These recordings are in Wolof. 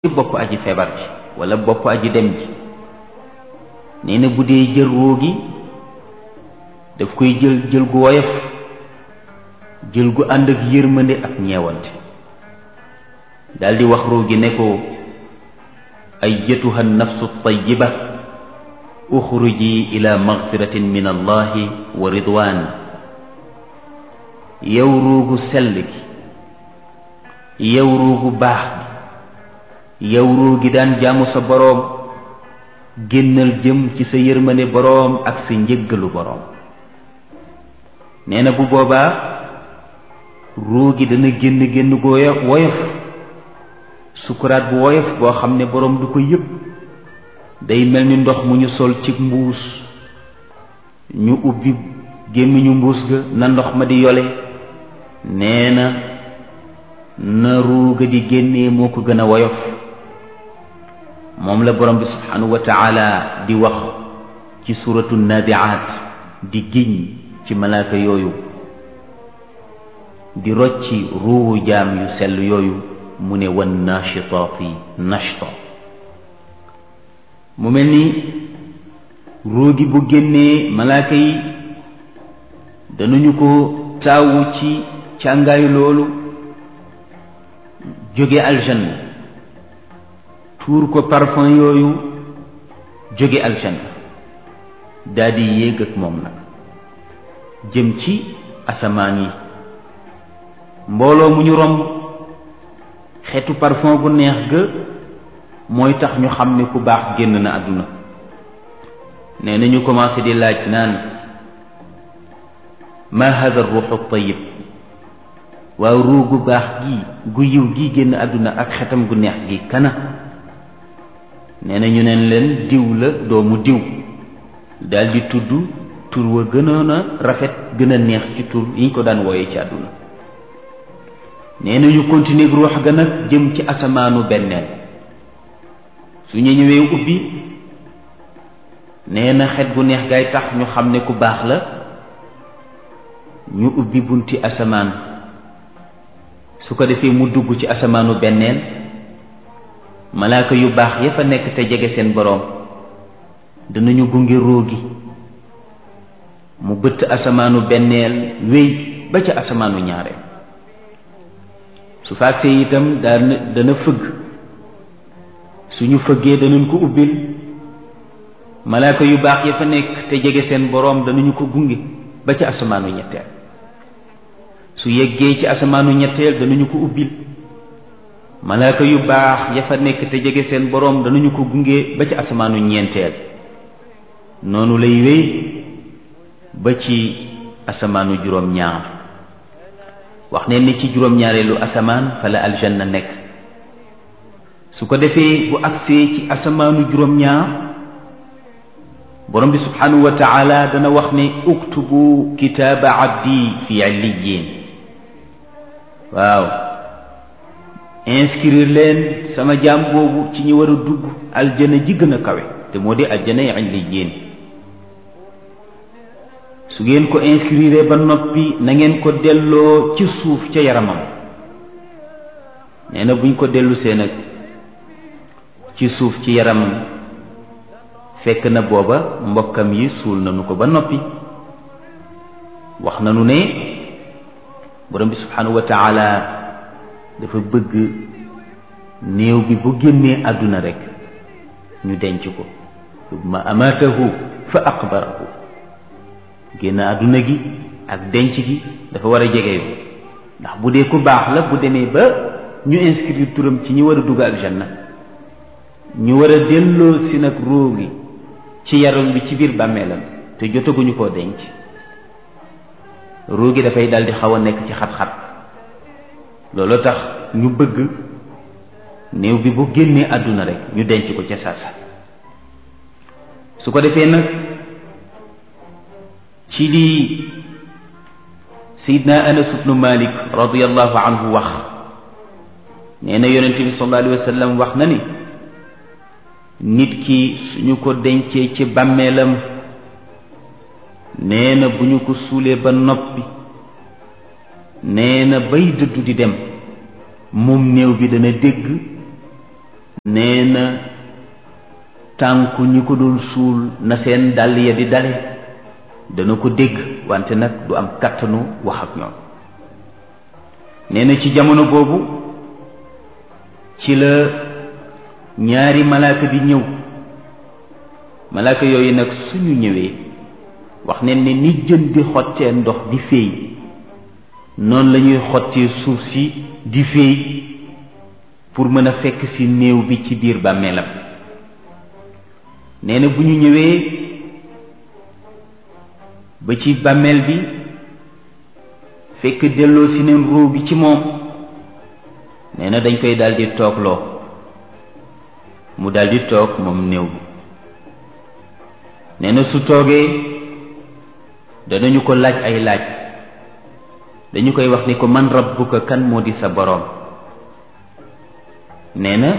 ci bopp aji feebar ji wala bopp aji dem ji nee na bu dee jël ruu gi daf koy jël jël gu woyof jël gu ànd ak yërmande ak ñeewante daldi wax ruu gi ne ko ayyatuha nafsu tayyiba uxruji ila magfiratin min allahi wa ridwan yow ruugu sell gi yow ruugu baax gi yow ruu gi daan jaamu sa boroom génnal jëm ci sa yërmande boroom ak sa njëggalu boroom nee na bu boobaa ruu gi dana génn génn gu woyof sukuraat bu woyof boo xam ne boroom du ko yëg day mel ni ndox mu ñu sol ci mbuus ñu ubbi gémmiñu mbuus ga na ndox ma di yole nee na na ruu ga di génnee moo ko gën a woyof moom la borom bi subhanahu wa taala di wax ci suratu nabiaat di giñ ci malaaka yooyu di rocci ruuwu jaam yu sell yooyu mu ne wan nachitaati nachta mu mel ni ruu gi bu génnee malaaka yi danañu ko taawu ci càngaayu loolu jóge aljanna tuur ko parfum yooyu jóge aljanna daldi yéeg ak moom nag jëm ci asamaan yi mbooloo mu ñu romb xeetu parfum bu neex ga mooy tax ñu xam ne ku baax génn na àdduna nee na ñu commencé di laaj naan ma hada ruuxu tayib waaw ruu gu baax gi gu yiw gi génn àdduna ak xetam gu neex gi kana nee na ñu neen leen diw la doomu diw daldi tudd tur wa gënoon a rafet gën a neex ci tur yi ñu ko daan wooye ci àdduna nee na ñu continuer ruux ga nag jëm ci asamaanu benneel su ñu ñëwee ubbi nee na xet bu neex gaay tax ñu xam ne ku baax la ñu ubbi bunti asamaan su ko defee mu dugg ci asamaanu benneel malaaka yu baax ya fa nekk te jege seen boroom danañu gunge róogi mu bëtt asamaanu benneel wéy ba ca asamaanu ñaareel su faagsee itam dana dana fëgg suñu fëggee danañ ko ubbil malaaka yu baax ya fa nekk te jege seen boroom danañu ko gunge ba ca asamaanu ñetteel su yeggee ci asamaanu ñetteel danañu ko ubbil malaaka yu baax ya fa nekk te jege seen boroom danañu ko gunge ba ci asamaanu ñeenteel noonu lay wéy ba ci asamaanu juróom-ñaar wax ne ni ci juróom-ñaareelu asamaan fa la aljanna nekk su ko defee bu agsee ci asamaanu juróom-ñaar borom bi subhanahu wa taala dana wax ne uktubu kitaaba abdi fi illiyin waaw inscrire leen sama jaam boobu ci ñi war a dugg aljana ji gën a kawe te moo di aljana yi illiyin su ngeen ko inscrire ba noppi na ngeen ko delloo ci suuf ca yaramam nee na buñ ko dellu see nag ci suuf ci yaramam fekk na booba mbokkam yi suul nañu ko ba noppi wax nañu ne borom bi subhanahu wa taala dafa bëgg néew bi bu génnee àdduna rekk ñu denc ko ma amaatahu fa aqbarahu génn àdduna gi ak denc gi dafa war a jege yoo ndax bu dee ku baax la bu demee ba ñu inscrire turam ci ñi war a dugg aljanna ñu war a delloo si nag ruu gi ci yaram bi ci biir bàmmeelam te jotaguñu koo denc ruu gi dafay daldi xaw a nekk ci xat-xat loolu tax ñu bëgg néew bi bu génnee àdduna rek ñu denc ko ca saasa su ko defee nag ci lii sayidna anas ibnu malik radiallahu anhu wax nee na yonent bi sallallahu alayhi wa sallam wax na ni nit ki suñu ko dencee ci bàmmeelam nee na bu ñu ko suulee ba noppi nee na bay dëddu di dem moom néew bi dana dégg nee na tànku ñi ko doon suul na seen dàll ya di dale dana ko dégg wante nag du am kàttanu wax ak ñoom nee na ci jamono boobu ci la ñaari malaaka di ñëw malaaka yooyu nag suñu ñëwee wax ne ni ni jën di xottee ndox di féey noonu la ñuy xottee suuf si di féey pour mën a fekk ci néew bi ci biir bàmmeelam nee na bu ñu ñëwee ba ci bàmmeel bi fekk delloo si neen ruu bi ci moom nee na dañ koy daldi toogloo mu daldi toog moom néew bi nee na su toogee danañu ko laaj ay laaj dañu koy wax ni ko man rabbuka kan moo di sa boroom nee na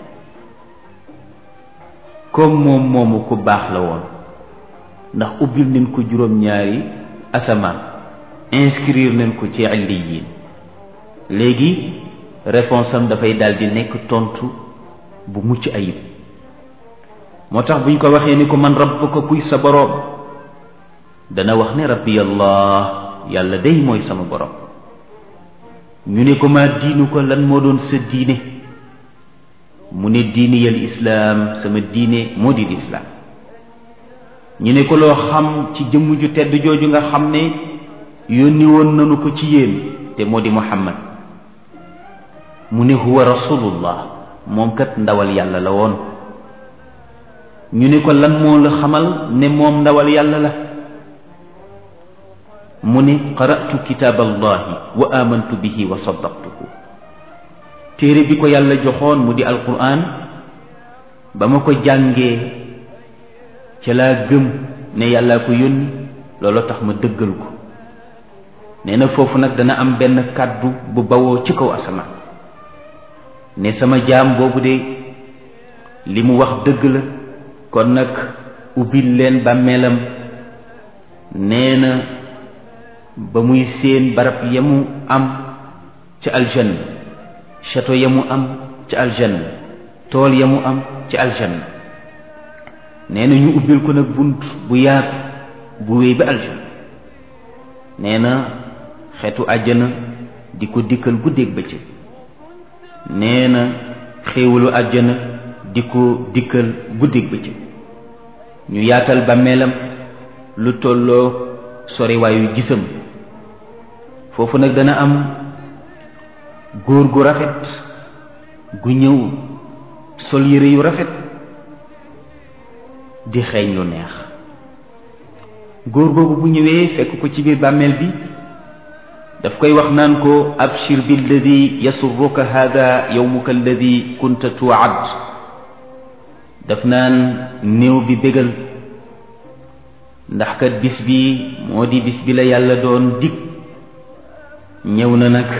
comme moom moomu ku baax la woon ndax ubbil nañ ko juróom-ñaari asamaan inscrire nañ ko ci illiyin léegi réponse am dafay daldi nekk tontu bu mucc ayib moo tax buñ ko waxee ni ko man rabbuka kuy sa boroom dana wax ne rabbi allah yàlla day mooy sama boroom ñu ne ko ma diinu ko lan moo doon sa diine mu ne diini yal islaam sama diine moo di lislaam ñu ne ko loo xam ci jëmm ju tedd jooju nga xam ne yónni woon nanu ko ci yéen te moo di muhammad mu ne huwa rasulullah moom kat ndawal yàlla la woon ñu ne ko lan moo la xamal ne moom ndawal yàlla la mu ne qara'tu kitaab allahi wa amantu bihi wa saddaqtuhu téere bi ko yàlla joxoon mu di alquran ba ma ko jàngee ca laa gëm ne yàllaa ko yónni loolu tax ma dëggal ko nee na foofu nag dana am benn kàddu bu bawoo ci kaw asamaan ne sama jaam boobu de li mu wax dëgg la kon nag ubbil leen bàmmeelam nee na ba muy séen barab ya mu am ca aljanna château ya mu am ca aljanna tool ya mu am ca aljanna nee na ñu ubbil ko nag bunt bu yaatu bu wéy ba aljanna nee na xeetu àjjana di ko dikkal guddeeg bëccëg nee na xéewalu àjjana di ko dikkal guddeeg bëccëg ñu yaatal bàmmeelam lu tolloo soriwaayu gisam foofu nag dana am góor gu rafet gu ñëw sol yére yu rafet di xeeñ lu neex góor googu bu ñëwee fekk ko ci biir bàmmeel bi daf koy wax naan ko abshir billadi yasurruka hada yowmuka alladi kunta tuwaad daf naan néew bi bégal ndax kat bis bi moo di bis bi la yàlla doon dig ñëw na nag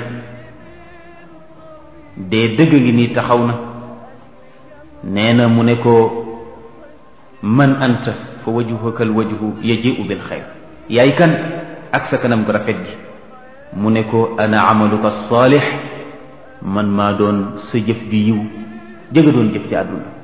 dee dëgg ngi nii taxaw na nee na mu ne ko man anta fa wajhuka al wajhu yaji'u bil xayr yaay kan ak sa kanam gu rafet gi mu ne ko ana amaluka saalix man maa doon sa jëf bi yiw jëga doon jëf ci àdduna